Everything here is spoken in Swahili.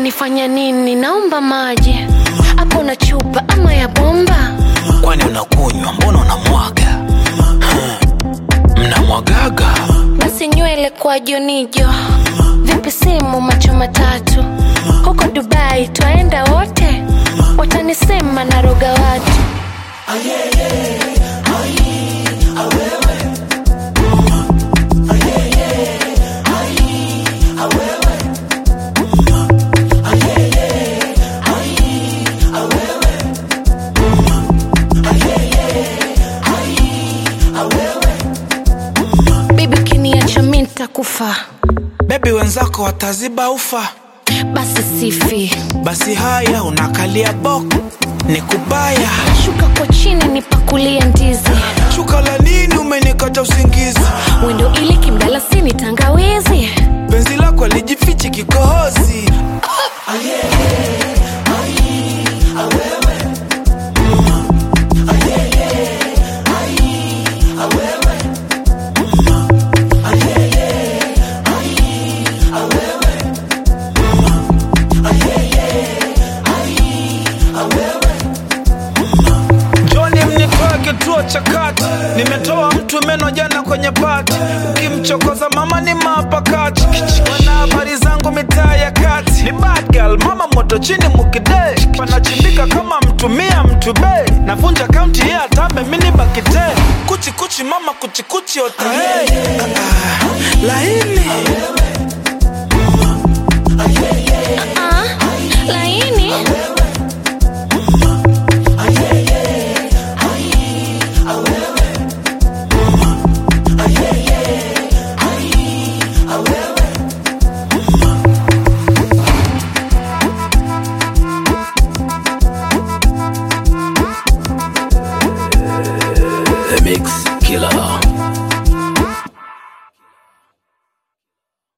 unanifanya nini naomba maji hapo na chupa ama ya bomba kwani unakunywa mbona unamwaga Hmm. mnamwagaga basi nywele kwa jonijo vipi simu macho matatu huko dubai twaenda wote watanisema na roga watu bibi ukiniacha mi ntakufa bebi wenzako wataziba ufa basi sifi basi haya unakalia bok ni kubaya shuka kwa chini nipakulie ndizi shuka la nini umenikata usingizi wendo ili kimdalasini tangawizi penzi lako alijifichi kikohozi Joni mnitoe kituo cha kati, nimetoa mtu meno jana kwenye pati, ukimchokoza mama ni mapakati, wana habari zangu mitaa ya kati, ni bad girl, mama moto chini mukide, panachimbika kama mtumia mtu be, navunja kaunti ya atambe mini bakite, kuchi kuchi mama kuchi kuchi otahe, ah, ah, laini ah, laini The Mix Killer.